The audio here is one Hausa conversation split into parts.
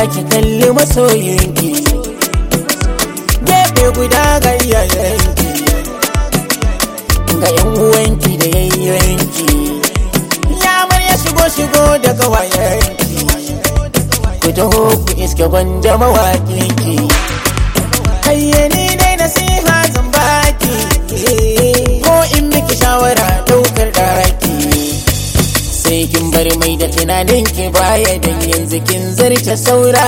ki kalli masoyinki gefe guda ga iyayenki ga yan uwanki da yayyanki ya ya shigo shigo da kawayenki ku taho ku iske gwanja mawaƙinki hayyani dai nasiha zan baki ko in miki shawara daukar daki sai kin bar mai da tunanin ki baya dan yanzu kin zarce saura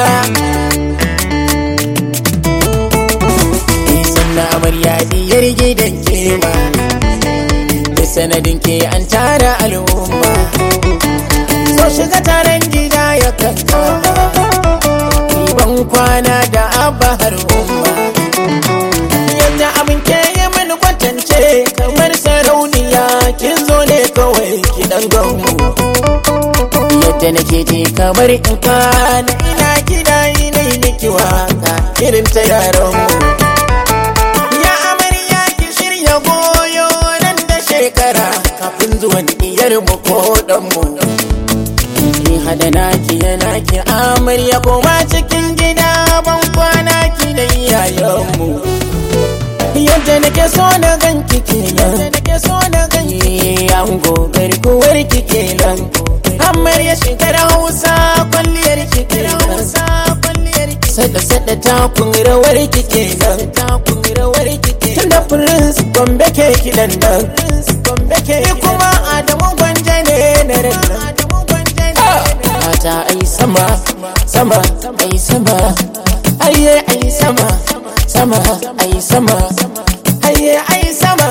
sannan amarya diyar gidan kema da sanadin ke an tara al'umma so shiga taron gida ya kanka ban kwana da abba har umma yadda abin ke yi mini kwatance kamar sarauniya kin zo ne kawai ki dan gangu yadda nake je kamar in kwana ina gida ina yi miki waka irin ta yaran mu ya amarya ki shirya goyo nan da shekara kafin zuwan iyar mu ko dan mu ki hada naki yana ki amarya koma cikin gida ban kwana ki da iyayenmu yadda nake so na ganki kenan nake so na ganki an gogar kuwar ki kenan amarya shekara hausa kwalliyar ki kenan sada sada takun rawar ki kenan takun rawar ki kenan tunda prince gombe ke kidan nan gombe ke kuma adamu gwanja ne na ran mata ai sama sama ai sama aye ai sama sama ai sama aye ai sama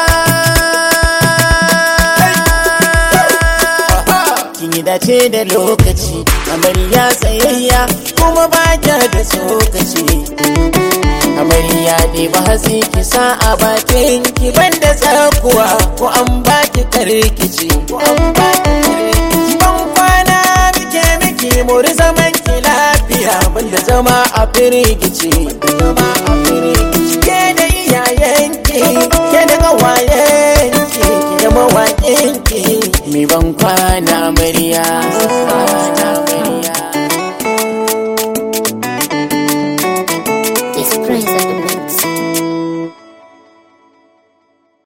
kin yi dace da lokaci amarya tsayayya kuma ba kya da tsokaci amarya ne ba hatsi ki sa a bakin ki banda tsakuwa ko an baki karkici ko an baki karkici ban kwana muke miki mori zaman ki lafiya banda zama a firgici zama a firgici ke da iyayenki ke da gawayenki ki da mawaƙinki mi ban kwana amarya kwana amarya It's Prince of the